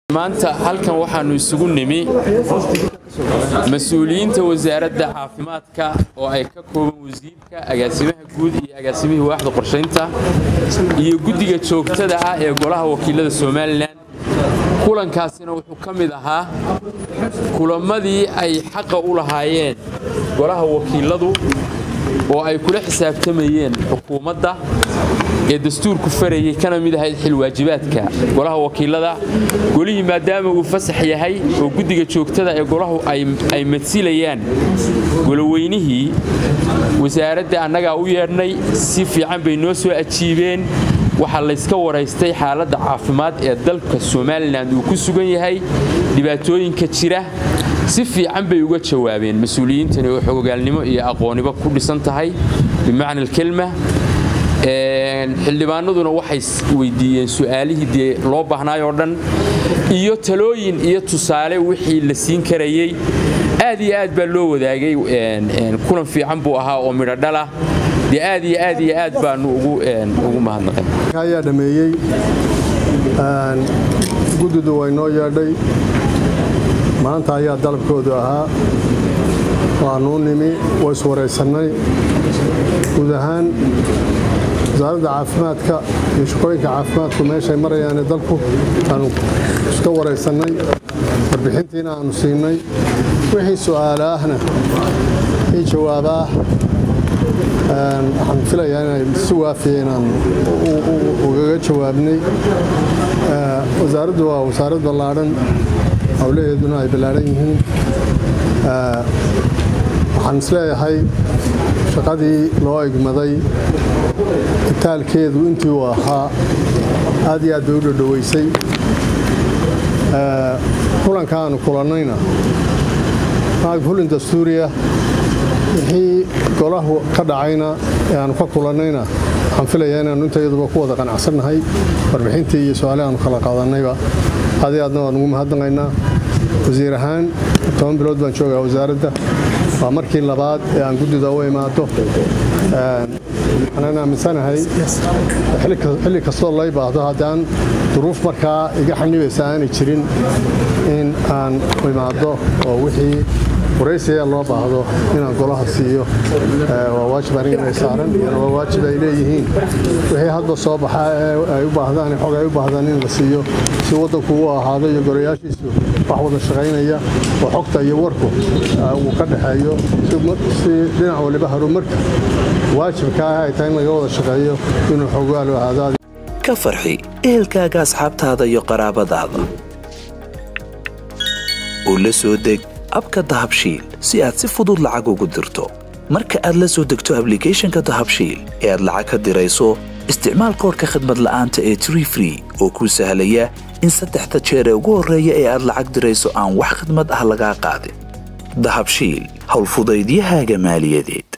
maanta halkan waxaannu isugu nimi mas-uuliyiinta wasaaradda caafimaadka oo ay ka kooban wasiirka agaasimaha guud iyo agaasimihii waaxda qorshaynta iyo guddiga joogtada ah ee golaha wakiilada somalilan kulankaasina wuxuu ka mid ahaa kulammadii ay xaqa u lahaayeen golaha wakiiladu oo ay kula xisaabtamayeen xukuumadda ee dastuurku farayay kana mid ahayd xilwaajibaadka golaha wakiilada golihii maadaama uu fasax yahay oo guddiga joogtada ee golahu ay madsilayaan goloweynihii wasaaradda annagaa u yeedhnay si fiican bay noo soo ajiibeen waxaa layska waraystay xaaladda caafimaad ee dalka somalilan uu ku sugan yahay dhibaatooyinka jira si fiican bay uga jawaabeen mas-uuliyiintani oo xogogaalnimo iyo aqooniba ku dhisan tahay bimacna alkelma xildhibaanaduna waxay weydiiyeen su'aalihii dee loo baahnaay oo dhan iyo talooyin iyo tusaale wixii la siin karayey aad iyo aad baa loo wadaagay kulan fiican buu ahaa oo midho dhalah dee aad iyo aad iyo aad baanu ugu mahadnaqay ayaa dhameeyey guddidu way noo yeedhay maanta ayaa dalabkoodu ahaa waanuu nimi waa iswaraysannay guud ahaan wasaaradda caafimaadka iyo shaqooyinka caafimaadku meeshay marayaane dalku aanu iska waraysannay warbixintiina aanu siinay wixii su'aala ahna ii jawaabaah waxaan filayaa inay si waafiya inaan ugaga jawaabnay wasaaraddu waa wasaarad ballaadhan howlaheeduna ay ballaadhan yihiin waxaan isleeyahay shaqadii loo egmaday itaalkeedu intii uu ahaa aad iyo aad bay u dhodhowaysay kulanka aanu kulannayna fulin dastuuriya wixii golahu ka dhacayna ee aanu ka kulannayna waxaan filayaa inaannu intayaduba ku wada qanacsannahay warbixintii iyo su-aale aanu kala qaadannayba adi aadna waan ugu mahadnaqaynaa wasiir ahaan toban bilood baan joogaa wasaaradda waa markii labaad ee aan guddida u imaado waxaan aaminsanahay xilli kastoo lay baahdo haddaan duruuf markaa iga xanibaysa aanay jirin in aan imaado oo wixii waraysiga loo baahdo inaan golaha siiyo waa waajib aniga saaran waa waajib ay leeyihiin wixii hadba soo baxa ay u baahdaan xog ay u baahdaan in la siiyo si waddanku u ahaado iyo golayaashiisu wax wada shaqaynaya oo xogta iyo warku uu ka dhaxeeyo si dhinac waliba horumarka waajibka ah ay tahay in laga wada shaqeeyo inuu xogaalu ahaado ka farxi ehelkaaga asxaabtaada iyo qaraabadaada oo la soo deg abka dahabshiil si aad si fudud lacag ugu dirto marka aad la soo degto ablicathonka dahabshiil ee aad lacag ka dirayso isticmaal koorka khadmad la'aanta ee tree free oo kuu sahlaya in saddexda jeer ee ugu horreeya ee aad lacag dirayso aan wax khidmad ah lagaa qaadin dahabshiil howlfudaydiyahaaga maaliyadeed